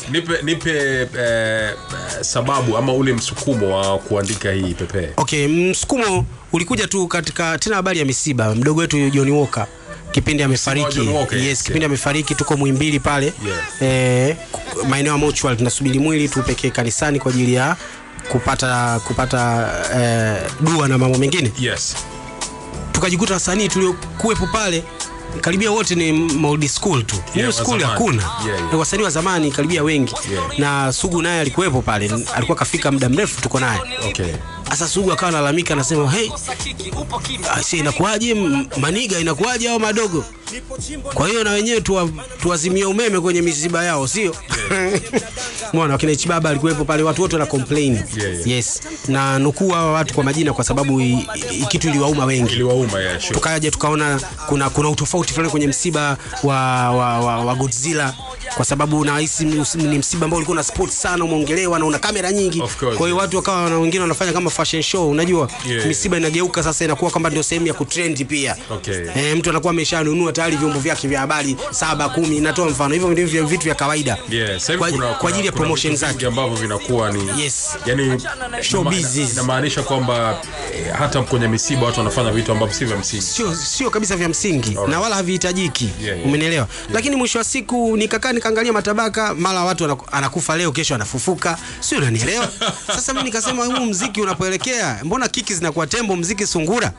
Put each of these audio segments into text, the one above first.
nipe nipe eh, eh, sababu ama ule msukumo wa kuandika hii pepe okay msukumo ulikuja tu katika tena habari ya misiba mdogo wetu John Walker kipindi amefariki John Walker, yes, yes, kipindi amefariki tuko Muhimbili pale Yeah. eh, ku- maeneo ya mortuary tunasubiri mwili tupekee kanisani kwa ajili ya kupata kupata eh, dua na mambo mengine yes tukajikuta wasanii tuliokuwepo pale karibia wote ni old school tu Yeah, new wa school zamani. hakuna Yeah, yeah. Ni wasanii wa zamani karibia wengi Yeah. na Sugu naye alikuwepo pale alikuwa kafika muda mrefu tuko naye okay sasa Sugu akawa analalamika anasema hey, aise inakuwaje m- maniga inakuwaje hao madogo kwa hiyo na wenyewe tuwa, tuwazimie umeme kwenye misiba yao sio mwana wakina Ichibaba alikuwepo pale watu wote wana complain Yeah, yeah. yes na nukuu hawa watu kwa majina kwa sababu i, i, kitu iliwauma wengi iliwauma ya sure. tukaja tukaona kuna kuna utofauti fulani kwenye msiba wa, wa, wa, wa Godzilla kwa sababu nahisi ni ni msiba ambao ulikuwa na sport sana umeongelewa na una kamera nyingi Of course, kwa hiyo yeah. watu wakawa na wengine wanafanya kama fashion show unajua Yeah, misiba inageuka sasa inakuwa kwamba ndio sehemu ya kutrend pia Okay. e, mtu anakuwa ameshanunua tayari vyombo vyake vya habari saba kumi inatoa mfano hivyo ndio vya vitu vya kawaida Yeah, sasa hivi kwa, kuna- kwa kuna- ajili ya kuna promotion vitu vingi zake ambavyo vinakuwa ni Yes. yani Showbiz ina- is. inamaanisha kwamba eh, hata kwenye misiba watu wanafanya vitu ambavyo si vya msingi sio sio kabisa vya msingi Alright. na wala havihitajiki Yeah, yeah. umenielewa lakini mwisho wa siku nikakaa nikaangalia matabaka mara watu anaku- anakufa leo kesho anafufuka sio unanielewa sasa mimi nikasema huu mziki unapoelekea mbona kiki zinakuwa tembo mziki sungura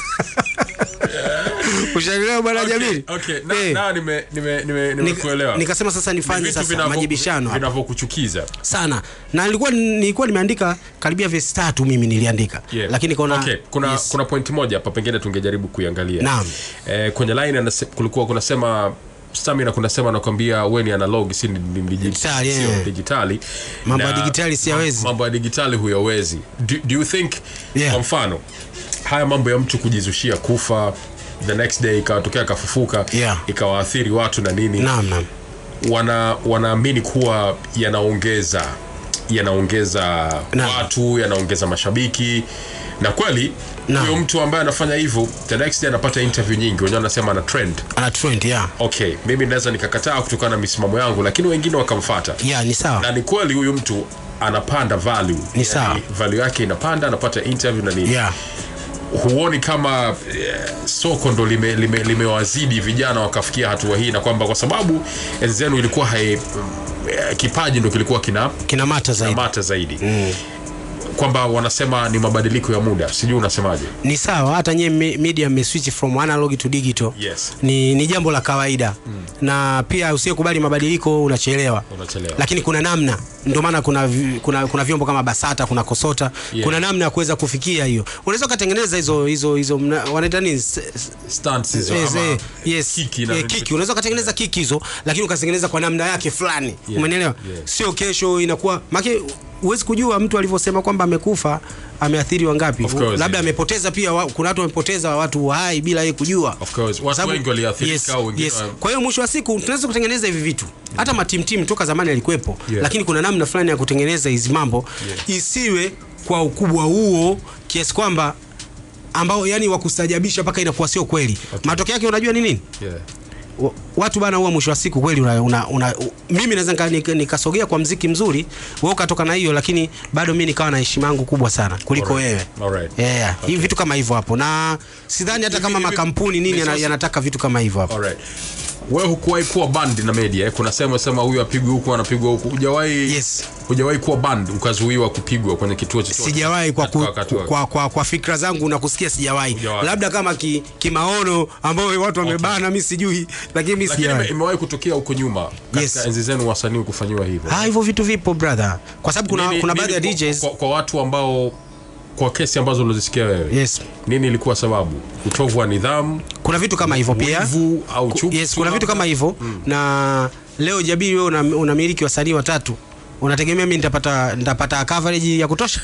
ushaelewa bwana Okay, Jamili okay. Na, Eh, na nime nime nime nika- nimekuelewa. nikasema sasa Ni nifanye vitu sasa vinavyo- majibishano hapa vinavyokuchukiza sana na nilikuwa nilikuwa nimeandika karibia vesi tatu mimi niliandika Yeah. lakini kaona okay. kuna, yes. kuna point moja hapa pengine tungejaribu kuiangalia Naam. eh, kwenye line anase, kulikuwa kunasema stamina kunasema nakwambia we ni analog si ni, ni, ni, Digitali, sio yeah. digitali Mambo ya Na digitali siyawezi. mambo ya digitali huyawezi do, do you think Yeah. kwa mfano haya mambo ya mtu kujizushia kufa the next day ikawatokea akafufuka Yeah. ikawaathiri watu na nini naam naam wana wanaamini kuwa yanaongeza yanaongeza Naam. watu yanaongeza mashabiki na kweli Naam. huyo mtu ambaye anafanya hivyo the next day anapata interview nyingi wenyewe wanasema ana trend ana trend yeah okay mimi naweza nikakataa kutokana na misimamo yangu lakini wengine wakamfata yeah ni sawa na ni kweli huyu mtu anapanda value Ni sawa. value yake inapanda anapata interview na nini yeah huoni kama eh, soko ndo limewazidi lime, limewazidi vijana wakafikia hatua hii na kwamba kwa sababu enzi zenu ilikuwa hai, eh, kipaji ndo kilikuwa kina kina mata zaidi mata zaidi mm. kwamba wanasema ni mabadiliko ya muda sijui unasemaje ni sawa hata nyie me- media mmeswitch from analog to digital Yes. ni, ni jambo la kawaida mm. na pia usiyekubali mabadiliko unachelewa Unachelewa. lakini kuna namna ndio maana kuna, vi- kuna, kuna vyombo kama basata kuna kosota Yeah. kuna namna ya kuweza kufikia hiyo unaweza ukatengeneza hizo hizo hizo mna- wanaita nini S- s- Stunts hizo Yes, ama eh, yes. kiki na Eh, kiki unaweza ukatengeneza kiki hizo lakini ukazitengeneza kwa namna yake fulani Yeah, umenielewa yeah. sio kesho inakuwa make huwezi kujua mtu alivyosema kwamba amekufa ameathiri wangapi Of course, labda yeah. amepoteza pia wa, kuna watu wamepoteza watu hai bila yeye kujua Of course. Watu Sababu- wengi waliathirika, wengine yes. wa- kwa hiyo mwisho wa siku tunaweza kutengeneza hivi vitu hata matimtim toka zamani alikuwepo Yeah. lakini kuna namna fulani ya kutengeneza hizi mambo isiwe kwa ukubwa huo kiasi kwamba ambao yani wakustajabisha mpaka inakuwa sio kweli matokeo yake unajua ni nini yeah. wa- watu bana huwa mwisho wa siku kweli una, una, una, u- mimi naweza nika- nika- nikasogea kwa mziki mzuri wewe ukatoka na hiyo lakini bado mi nikawa na heshima yangu kubwa sana kuliko Alright. wewe Alright. yeah, hivi vitu kama hivyo hapo na sidhani hata kama hivi- makampuni nini yana- Misosi- yanataka vitu kama hivyo hapo Alright. wewe hukuwahi kuwa band na media eh? kuna sema sema huyu apigwe huku anapigwa huku hujawahi Yes. hujawahi kuwa band ukazuiwa kupigwa kwenye kituo chochote sijawahi kwa, ku, Katika wakati wa- kwa, kwa, kwa fikra zangu na kusikia sijawahi Hujawahi. labda kama ki, kimaono ambao watu wamebana mi sijui lakini mi lakini ime- sijawahi imewahi kutokea huko nyuma katika Yes. enzi zenu wasanii kufanyiwa hivyo Ah, hivyo vitu vipo brother kwa sababu kuna, Nini- kuna nini baadhi ya kwa- DJs kwa, kwa watu ambao kwa kesi ambazo ulizisikia wewe yes nini ilikuwa sababu utovu wa nidhamu kuna vitu kama hivyo pia wivu au Ku- chuki yes, kuna vitu kama hivyo na leo jabiri wewe una, unamiliki wasanii watatu unategemea mi nitapata nitapata coverage ya kutosha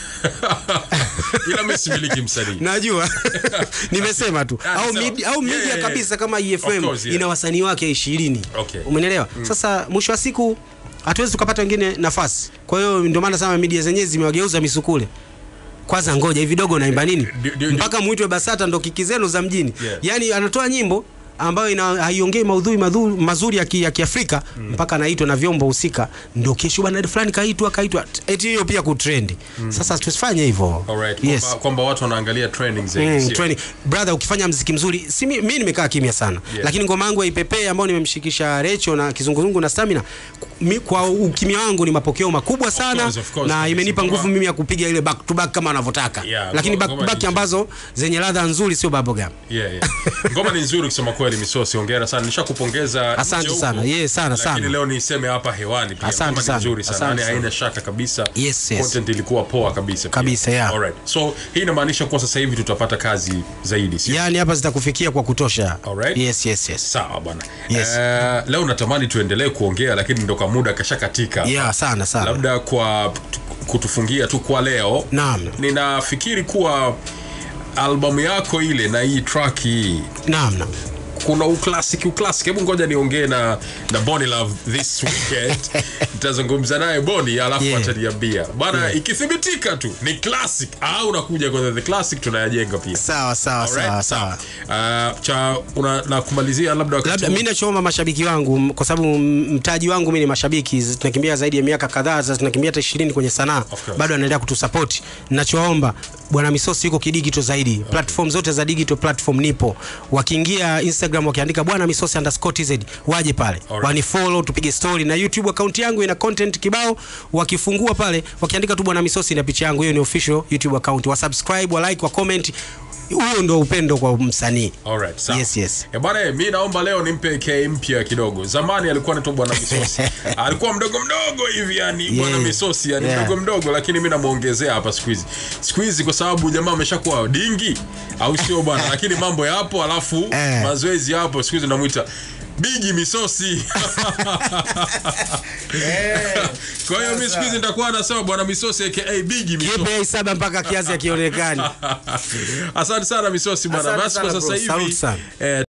ila mimi similiki msanii najua nimesema tu Ah, au, sawa. mid, au Yeah, media yeah, yeah. kabisa kama Of EFM course, yeah. ina wasanii wake ishirini Okay. umenelewa sasa mwisho wa siku hatuwezi tukapata wengine nafasi kwa hiyo ndio maana sana media zenyewe zimewageuza misukule kwanza ngoja hivi dogo naimba nini Ndio- ndio- mpaka mwitwe basata ndo kiki zenu za mjini Yeah. yaani anatoa nyimbo ambayo ina haiongei maudhui madhu, mazuri ya, ki, ya Kiafrika mpaka anaitwa na vyombo husika, ndio kesho bwana fulani kaitwa kaitwa, eti hiyo pia kutrend. Sasa tusifanye hivyo. Alright, Yes. kwamba, kwamba watu wanaangalia trending zaidi. Mm, sio? training. Brother, ukifanya mziki mzuri, si mi, mi nimekaa kimya sana Yeah. lakini ngoma yangu ya Ipepee ambayo nimemshikisha Recho na Kizunguzungu na Stamina, mi, kwa ukimya wangu ni mapokeo makubwa sana course, of course, na kabisa. imenipa nguvu Ngoma- mimi ya kupiga ile back to back kama anavyotaka Yeah, lakini ngoma- back to ngoma back ni- ambazo zenye ladha nzuri, sio bubblegum. Yeah, yeah. Ngoma ni nzuri kusema kweli, Misosi, hongera sana. Nishakupongeza Asante nje huko, sana. Yeah, sana, lakini sana. leo niseme hapa hewani pia. Asante Ngoma ni sana. nzuri sana. Asante Yaani haina sana. shaka kabisa. Yes, yes. Content ilikuwa poa kabisa. pia. Kabisa, yeah. Alright. So hii inamaanisha kuwa sasa hivi tutapata kazi zaidi, sio? Yani hapa zitakufikia kwa kutosha. Alright. Yes, yes, yes. Sawa bwana. Yes. Eh, leo natamani tuendelee kuongea lakini ndo kwa muda kashakatika. Yeah, sana sana. Labda kwa kutufungia tu kwa leo. Naam. Ninafikiri kuwa albamu yako ile na hii track hii Naam, naam. kuna uklasiki uklasiki. Hebu ngoja niongee na na Bonny Love this weekend. Nitazungumza naye Bonny alafu Yeah. ataniambia bwana, ikithibitika tu ni classic au unakuja kwenye the classic tunayajenga pia. Sawa sawa Alright, sawa sawa. Uh, cha una, na kumalizia labda wakati labda huu- mi nachoomba mashabiki wangu m- kwa sababu m- mtaji wangu mi ni mashabiki z- tunakimbia zaidi ya miaka kadhaa sasa tunakimbia hata ishirini kwenye sanaa course. bado anaendelea kutusapoti nachoomba bwana misosi yuko kidigito zaidi platform zote za digital platform nipo wakiingia instagram wakiandika bwana misosi underscore tz waje pale Alright. wanifollow tupige story na youtube account yangu ina content kibao wakifungua pale wakiandika tu bwana misosi na picha yangu hiyo ni official youtube account wasubscribe wa like wa comment huo ndo upendo kwa msanii Alright, sawa. Yes, yes. Eh, bwana mi naomba leo nimpe k mpya kidogo zamani alikuwa anaitwa bwana misosi alikuwa mdogo mdogo hivi yani bwana misosi yani Yeah. mdogo mdogo lakini mi namwongezea hapa siku hizi siku hizi kwa sababu jamaa ameshakuwa dingi au sio bwana lakini mambo yapo alafu Eh. mazoezi yapo siku hizi namwita bigi misosi kwa hiyo mi siku hizi nitakuwa nasema bwana misosi aka bigi misosi Kipe saba mpaka kiasi akionekani. asante sana misosi bwana Asante basi kwa sana, sasa bro. hivi Salute sana. eh,